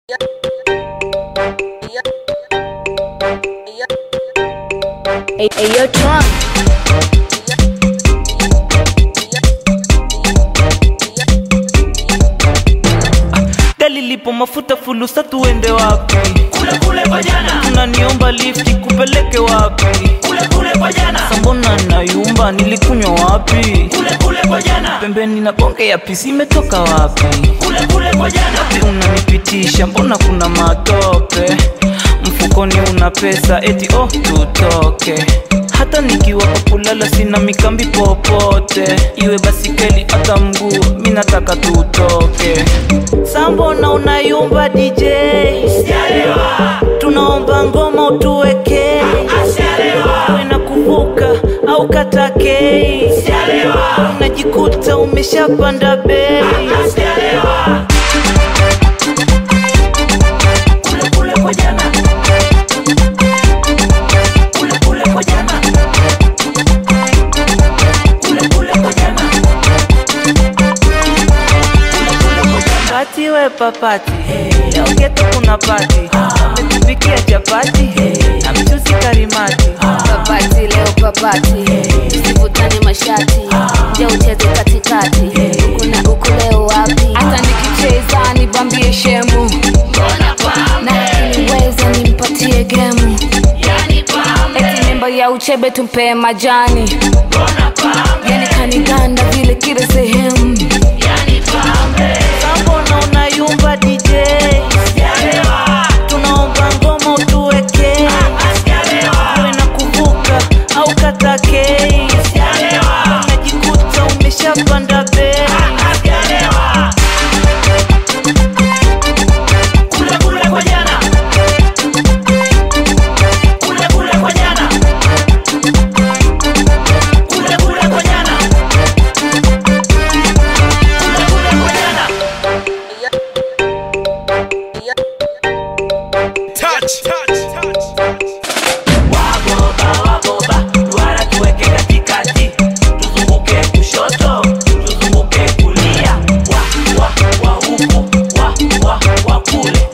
Hey, hey, yo, Tron. Gari lipo mafuta fulusa, tuende wapi? kule kule kwa jana, Unaniomba lifti kupeleke wapi? kule kule kwa jana, Sambona nayumba, nilikunywa wapi? kule kule kwa jana, Pembeni na bonge ya pisi imetoka wapi? kule kule kwa jana, Unanipitisha, mbona kuna matope? Mfukoni una pesa, eti oh tutoke hata nikiwa kwa kulala sina mikambi popote, iwe basikeli hata mguu, mi nataka tutoke. Sambona unayumba DJ, sialewa, tunaomba ngoma utuweke, asialewa, uwe na kuvuka au katakei, sialewa, unajikuta umeshapanda bei. asialewa, kule kule kwa jana, kule kule kwa jana, kule kule kwa jana, kule kule kwa jana. Pati we papati, leo geto kuna pati, ametupikia chapati na mchuzi karimati. Papati leo papati, tusivutane mashati, je ucheze katikati, kuna uku leo wapi? Hata nikicheza nibambie shemu, na akiniweza nimpatie gemu, eti mimba ya uchebe tumpe majani, yani kaniganda vile kila sehemu. Sambona unayumba DJ, tunaomba ngoma utuweke, uwe na kuvuka au katakei, unajikuta umeshapanda bei. Kule kule kwa jana. Kule kule kwa jana. Kule kule kwa jana. Kule kule kwa jana. Wagoba wagoba, duara tuweke katikati, tuzunguke kushoto, tuzunguke kulia, wa wa wa huku, wa wa wa kule.